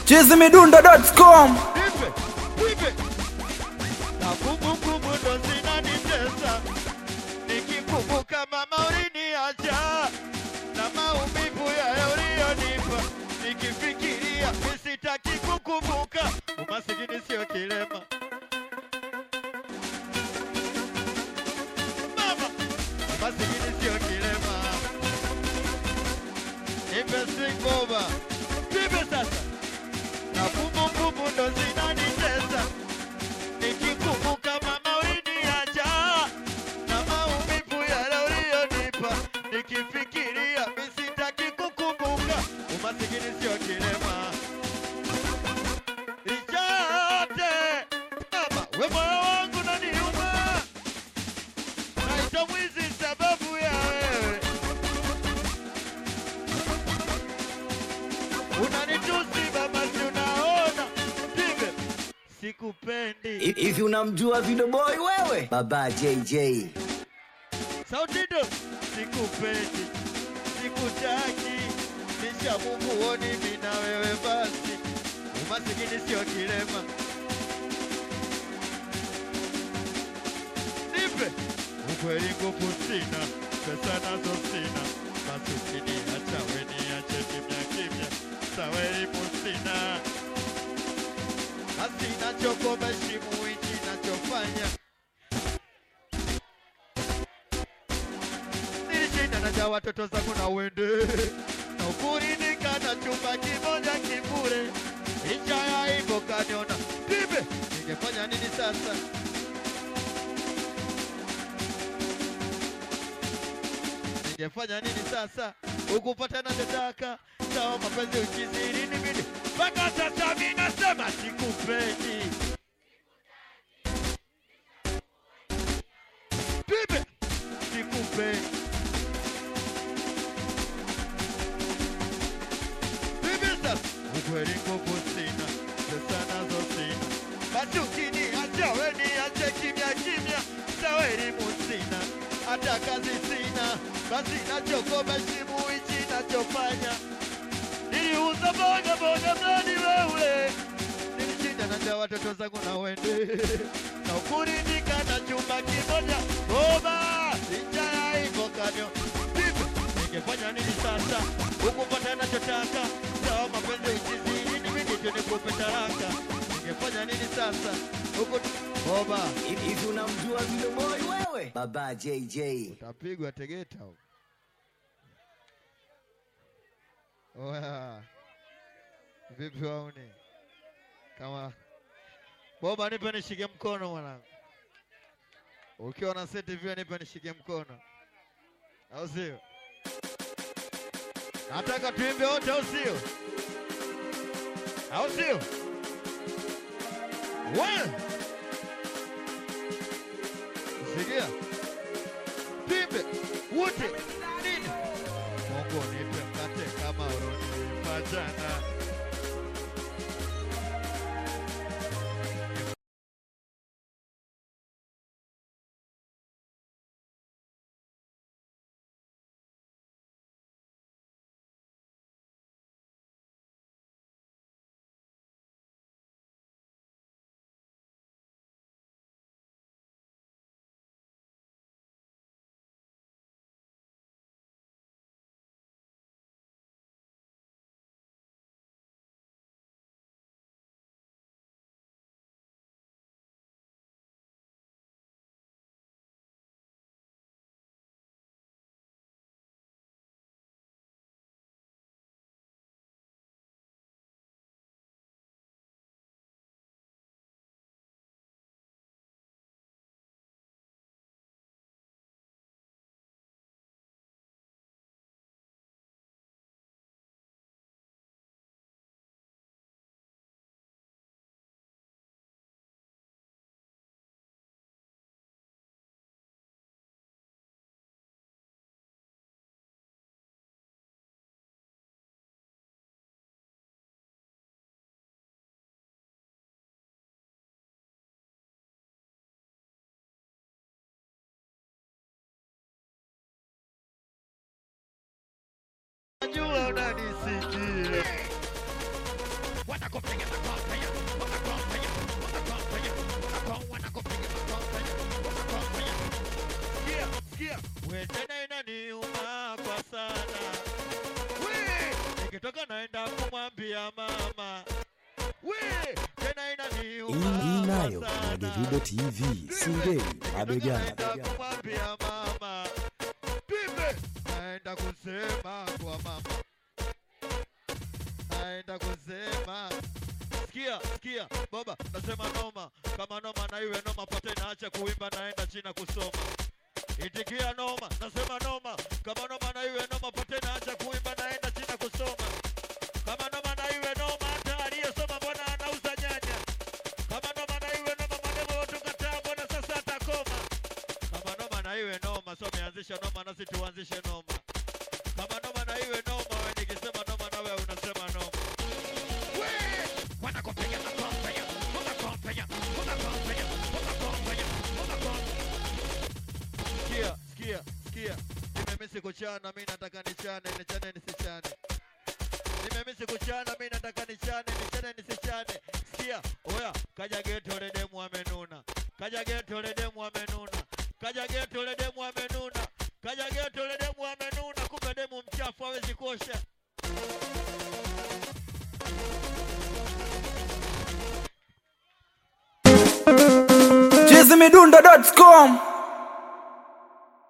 chizimidundo.com Nipe, nipe. Na kumbukumbu ndo zinanitesa nikikumbuka mama uliniacha na maumivu ya uliyonipa nikifikiria misitaki kukumbuka umasikini sio kilema mama umasikini sio kilema nipe swing boba nipe sasa na kumbukumbu ndo zinanitesa nikikumbuka mama uliniacha na maumivu yale uliyonipa nikifikiria misitaki kukumbuka umasikini sio kilema ichote mama we moyo wangu naniuma naita mwizi sababu ya wewe unanitusi baba si unaona pibe sikupendi hivi unamjua Video Boy wewe? Baba JJ. sauti ndo sikupendi sikutaki nisha Mungu oni mimi na wewe basi umasikini sio kilema nipe ukweli nguvu sina pesa nazo sina basi ukiniacha we niache kimya kimya sawa elimu sina basi nachokomeshimu hichi nachofanya nilishinda na ja watoto zangu na uende na ukuridhika na chumba kimoja kibure licha ya hivyo kaniona pibe ningefanya nini sasa ningefanya nini sasa ukupata nachotaka sawa mapenzi ukizidi nibidi mpaka sasa mi nasema sikupendi pibe sikupendi Bibi sasa ukweli nguvu sina, pesa nazo sina, basi ukiniacha we niache kimya kimya, sawa elimu sina, hata kazi sina, basi nachokomeshimu hichi nachofanya, niliuza boga boga mradi wewe, nilishinda na njaa watoto zangu na wende na ukuridhika na chumba kimoja boba, licha ya hivyo kanyo Bibi, ningefanya nini sasa ukupata nachotaka sawa mapenzi uchizini nibidi tu nikupe taraka ningefanya nini sasa huku boba Hivi unamjua Video Boy wewe? Baba JJ. utapigwa tegeta huko. Oya. Vipi wauni? Kama Boba nipe nishike mkono mwanangu. Ukiwa na seti vile nipe nishike mkono. Au sio? Nataka tuimbe wote au sio? Au sio? One. Sikia. Pimbe wote nini? Mungu nipe mkate kama ulonipa jana. najua unanisikia. wanakupiga makompenya, wanakompenya, wanakompenya, wanako- wanakupiga makompenya, wanakompenya. Sikia, sikia, we tena inaniuma kwa sana. We, nikitoka naenda kumwambia mama. We, tena inaniuma Hii nayo kwa kwenye sana. Davido TV, Singeli, mabegani. Naenda kumwambia mama. Pipe, naenda kusema kwa mama. Naenda kusema Sikia, sikia, baba, nasema noma. Kama noma na iwe noma, pote naacha kuimba, naenda China kusoma. Itikia noma, nasema noma. Kama noma na iwe noma, pote naacha kuimba, naenda China kusoma. Kama noma na iwe noma, hata aliyesoma mbona anauza nyanya? Kama noma na iwe noma, mademo watu kataa, mbona sasa atakoma? Kama noma na iwe noma, so meanzisha noma, nasi tuanzishe noma. Kama noma na iwe noma, we nikisema noma na wewe unasema noma. We, wanakupiga makompenya, wanakompenya, wanakompenya, wanakompenya, wanakompenya. Sikia, sikia, sikia. Nimemisi kuchana, mi nataka nichane, nichane nisichane. Nimemisi kuchana, mi nataka nichane, nichane nisichane. Sikia, oya, kaja geto le demu amenuna. Kaja geto le demu amenuna. Kaja geto le demu amenuna. Kaja geto le demu amenuna. Kumbe demu mchafu hawezi kuosha. chizimidundo.com